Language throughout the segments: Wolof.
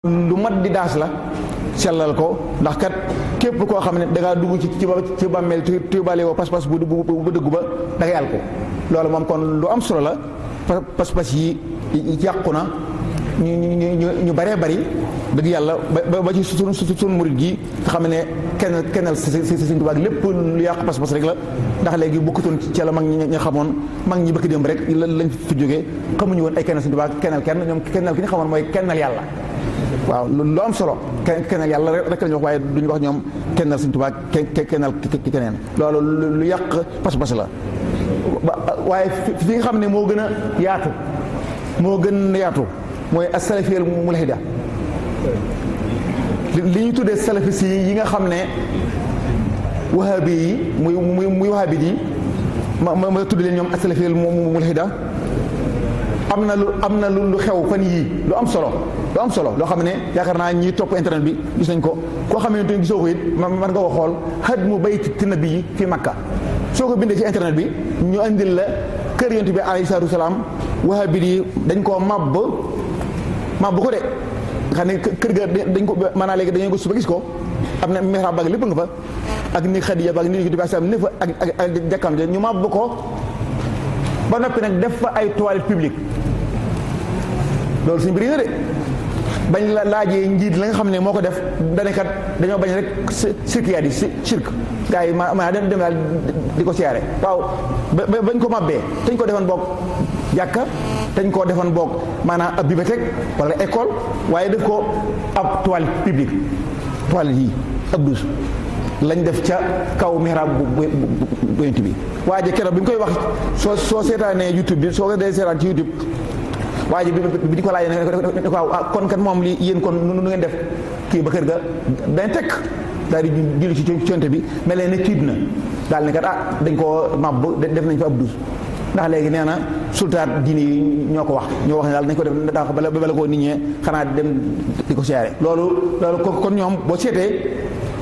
lu mat di daas la sellal ko ndax kat képp koo xam ne dangaa dugg ci ci ci bàmmeel tu tubaale woo pas-pas bu bu bu dëggu ba da ngay al ko loolu moom kon lu am solo la pas-pas yi yàqu na ñu ñu ñu baree bari dëgg yàlla ba ba ci sunu sunu murit gi nga xam ne kenn kennal si si si Tuubaa lépp lu yàqu pas-pas rek la ndax léegi bokkatoon ci la mag ñi nga xamoon mag ñi bëgg démb rek lañ fi jógee xamuñu woon ay kennal Sëñ Tuubaa kennal kenn ñoom kennal ki ñu xamoon mooy kennal yàlla waaw lu am solo kennal yàlla rek la ñu wax waaye duñu wax ñoom kennal Sëñ Tuubaa kennal keneen loolu lu yàq pas-pas la waaye fi nga xam ne moo gën a yaatu moo gën a yaatu mooy as-salafiyal mulhida li ñu tuddee salafis yi yi nga xam ne wahabi yi muy muy muy wahabi yi ma ma tudd leen ñoom as-salafiyal mulhida am na lu am na lu xew fan yii lu am solo lu am solo loo xam ne yaakaar naa ñi topp internet bi gis nañ ko koo xamante ni gisoo ko it man nga ko xool hadmu bayti nabi yi fi Makka soo ko bindee ci internet bi ñu andil la kër yonent bi alayhi salaatu wasalaam wahabi yi dañ koo màbb màbb ko de xam ne kër ga dañ ko maanaam léegi dañuy ko suba gis ko am na mihrab baag lépp nga fa ak ni Xadiija baag ni yonent bi salaam ne fa ak ak jàkkam ja ñu màbb ko ba noppi nag def fa ay toilettes publiques loolu suñu bëri na de bañ la laajee njiit la nga xam ne moo ko def danekat dañoo bañ rek sirkiyaat yi si sirk gars yi ma ma dem dem daal di ko siyaare waaw bañ ko mabbee dañ ko defoon boog jàkka dañ koo defoon boog maanaam ab bibliothèque wala école waaye def ko ab toilette publique toilette yi ab douche lañ def ca kaw mihrab bu bu yonent bi waaye keroog bi ñu koy wax soo soo seetaanee YouTube bi soo ko dee seetaan ci YouTube waa ji bi di ko laajee ne ko waaw kon kat moom li yéen kon nu ngeen def kii ba kër ga dañ tekk daal di julli ci conte bi mel ne tiit na daal ne kat ah dañ koo màbb def nañ fa ab dus ndax léegi nee na sultaat diine yi ñoo ko wax ñoo wax ne daal nañ ko def daa ko bala bala koo nit ñee xanaa dem di ko siyaare loolu loolu kon ñoom boo seetee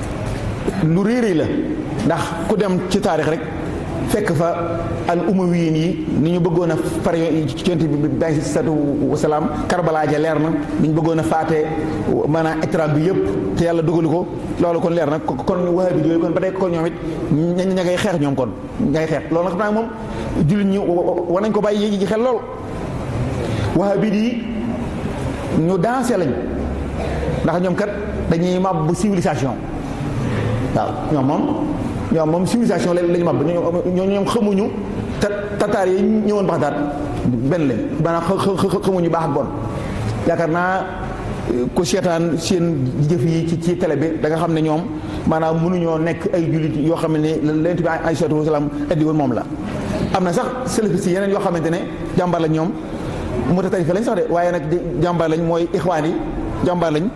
lu réeréy la ndax ku dem ci taarix rek fekk fa al umawiyin yi ni ñu bëggoon a far ci yonent bi bi si satu wasalaam karbala ja leer na ni ñu bëggoon a faate maanaam étranger bi yëpp te yàlla dugalu ko loolu kon leer na kon wahabi yooyu kon ba tey kon ñoom it ña ña ngay xeex ñoom kon ña ngay xeex loolu nag xam naa moom jullit ñi war nañ ko bàyyi yi xel lool wahabi yi ñu dansé lañ ndax ñoom kat dañuy màbb civilisation waaw ñoom moom ñoom moom civilisation la lañu màbb ñoo ñoom xamuñu ta tataar yi ñëwoon Baxdaad benn lañ maanaam xamuñu baax ak bon yaakaar naa ko seetaan seen jëf yi ci ci télé bi da nga xam ne ñoom maanaam mënuñoo nekk ay jullit yoo xam ne Yonent bi alayhi salaatu wa salaam indi woon moom la am na sax salafiste yi yeneen yoo xamante ne jàmbaar lañ ñoom mutatarifa lañ sax de waaye nag jàmbaar lañ mooy ixwaan yi jàmbaar lañ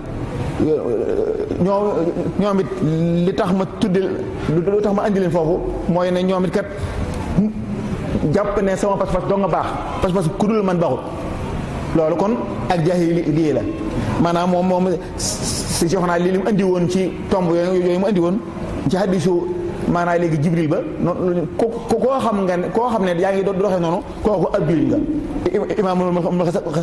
ñoo ñoom it li tax ma tudde lu tax ma andi leen foofu mooy ne ñoom it kat jàpp ne sama pas-pas doo nga baax pas-pas ku dul man baaxut loolu kon ak jaahili lii la maanaam moom moom si jox naa li mu andi woon ci tomb yooyu mu andi woon ci hadisu maanaam léegi jibril ba noonu ko koo xam nga ne koo xam ne yaa ngi doxee noonu kooku ab jullit nga imaam